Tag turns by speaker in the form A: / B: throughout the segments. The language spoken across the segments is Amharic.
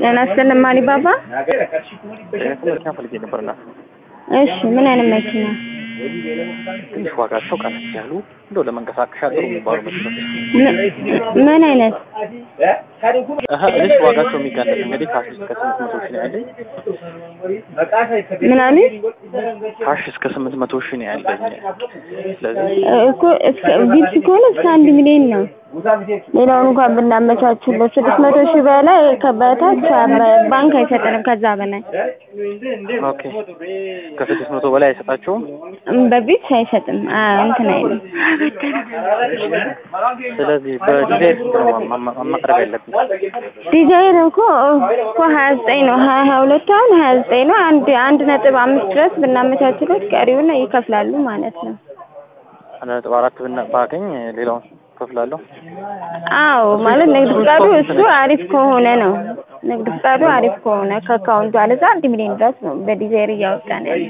A: ጤና ይስጥልኝ ማሊ ባባ።
B: መኪና ፈልጌ ነበርና
A: እሺ ምን አይነት መኪና?
B: ትንሽ ዋጋቸው ቀነስ ያሉ እንደው ለመንቀሳቀሻ ጥሩ የሚባሉ መኪኖች
A: ምን- ምን አይነት?
B: እህ ትንሽ ዋጋቸው የሚጋለጥ እንግዲህ ካሽ እስከ ስምንት መቶ ሺህ ነው ያለኝ።
A: ምን አሉ?
B: ካሽ እስከ ስምንት መቶ ሺህ ነው ያለኝ። ስለዚህ
A: እኮ እስከ ቪፕስ ከሆነ እስከ አንድ ሚሊዮን ነው። ሌላውን እንኳን ብናመቻችለት ስድስት መቶ ሺህ በላይ ከበታች ባንክ አይሰጠንም ከዛ በላይ
B: ኦኬ ከስድስት መቶ በላይ አይሰጣቸውም።
A: በቪፕስ አይሰጥም። አ እንትን አይልም።
B: ስለዚህ በዲዛይን ስንት ነው ማ- ማ- ማቅረብ ያለብኝ?
A: ዲዛይን እኮ እኮ ሀያ ዘጠኝ ነው ሀያ ሀያ ሁለት አሁን ሀያ ዘጠኝ ነው። አንድ አንድ ነጥብ አምስት ድረስ ብናመቻችለት ቀሪውን ይከፍላሉ ማለት ነው።
B: አንድ ነጥብ አራት ብና- ባገኝ ሌላውን ከፍላለሁ።
A: አዎ ማለት ንግድ ፍቃዱ እሱ አሪፍ ከሆነ ነው። ንግድ ፍቃዱ አሪፍ ከሆነ ከአካውንቱ አለዛ አንድ ሚሊዮን ድረስ ነው በዲዛይር እያወጣን ያለ።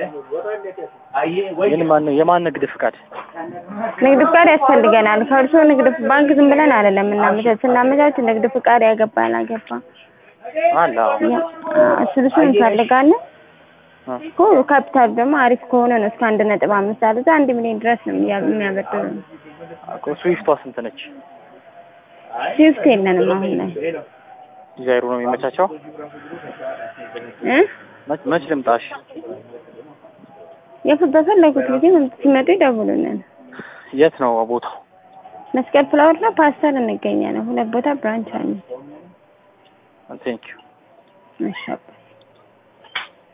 B: ግን ማን የማን ንግድ ፍቃድ?
A: ንግድ ፍቃድ ያስፈልገናል። ከእርስዎ ንግድ ባንክ ዝም ብለን አይደለም እናመቻች ስናመቻች ንግድ ፍቃድ ያገባ ያላገባ
B: አለ አዎ።
A: ያ- እሱን እሱን እንፈልጋለን።
B: እ።
A: እኮ ካፒታል ደግሞ አሪፍ ከሆነ ነው እስከ አንድ ነጥብ አምስት አለዛ አንድ ሚሊዮን ድረስ ነው የሚያ- የሚያበድሩ።
B: እኮ ስዊፍቷ ስንት ነች?
A: ስዊፍት የለንም አሁን ላይ
B: ዲዛይሩ ነው የሚመቻቸው?
A: እ
B: መች መች ልምጣሽ?
A: የፍ- በፈለጉት ጊዜ መምጥ- ሲመጡ ይደውሉልን።
B: የት ነው ቦታው?
A: መስቀል ፍላወር እና ፓስተር እንገኛለን። ሁለት ቦታ ብራንች አለ።
B: ቴንኪዩ
A: መሻባ